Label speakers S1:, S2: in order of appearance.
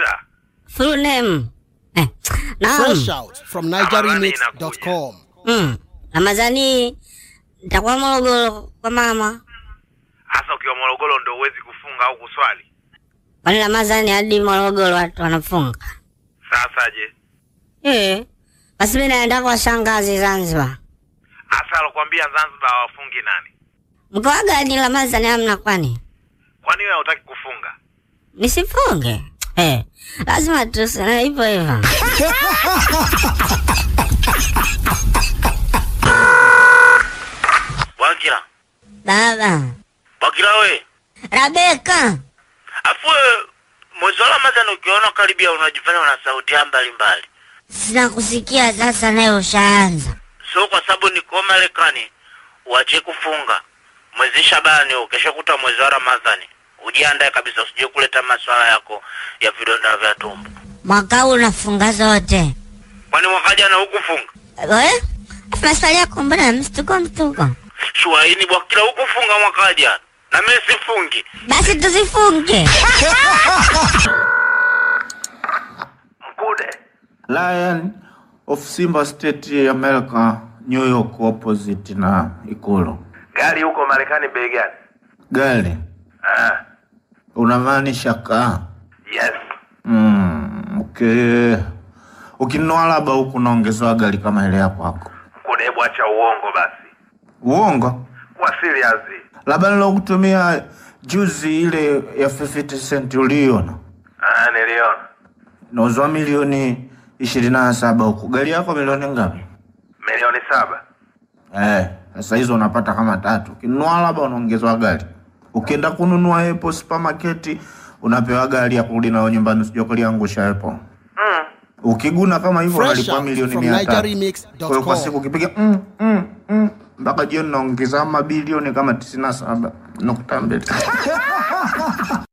S1: Bwakila.
S2: Full name. Eh, naam.
S3: Fresh out from nigeremix.com.
S2: Mm. Ramadhani nitakuwa Morogoro kwa mama.
S1: Hasa ukiwa Morogoro ndo uwezi kufunga au kuswali.
S2: Kwani Ramadhani hadi Morogoro watu wanafunga?
S1: Sasa je,
S2: Eh. Basi mimi naenda kwa shangazi Zanzibar.
S1: hasa alokuambia Zanzibar hawafungi nani?
S2: Mkoa gani Ramadhani hamna kwani?
S1: Kwani wewe hutaki kufunga?
S2: Nisifunge. Eh. Lazima tuseme hivyo hivyo.
S1: Bwakila.
S2: Baba.
S1: Bwakila we.
S2: Rabeka.
S1: Afu mwezi wa Ramadhani ukiona karibia unajifanya una sauti mbalimbali.
S2: Sina kusikia sasa naye ushaanza.
S1: So kwa sababu niko Marekani, uache kufunga mwezi Shabani huu, kesho kuta mwezi wa Ramadhani. Ujiandae kabisa, usije kuleta maswala yako ya vidonda vya tumbo.
S2: Mwaka huu unafunga zote.
S1: Kwani mwaka jana hukufunga?
S2: Eh? Maswali yako mbona mstuko mstuko?
S1: Shuaini Bwakila, hukufunga mwaka jana na mimi sifungi.
S2: Basi tusifunge.
S1: Mkude
S4: Lion of Simba State America, New York opposite na Ikulu.
S1: gari huko Marekani bei gani?
S4: Gari
S1: Ah,
S4: unamaanisha kaa?
S1: yes.
S4: Mm, okay. Ukinunua labda huku unaongezewa gari kama ile ya kwako.
S1: Mkude, hebu acha uongo basi,
S4: Uongo?
S1: kuwa serious.
S4: Labda nilokutumia juzi ile ya 50 cent uliona
S1: Ah, niliona
S4: nauzwa milioni ishirini na saba huku. Gari yako milioni ngapi?
S1: milioni saba.
S4: Eh, sasa hizo unapata kama tatu. Ukinunua labda unaongezewa gari. Ukienda kununua Apple supermarket unapewa gari ya kurudi nayo nyumbani usije kuliangusha Apple.
S1: Mm.
S4: Ukiguna kama hivyo
S3: Fresh
S4: unalipwa
S3: out
S4: milioni
S3: from
S4: 100.
S3: nigeremix.com.
S4: Kwa hiyo kwa siku ukipiga mm, mm, mm, mpaka jioni naongeza mabilioni kama tisini na saba nukta mbili.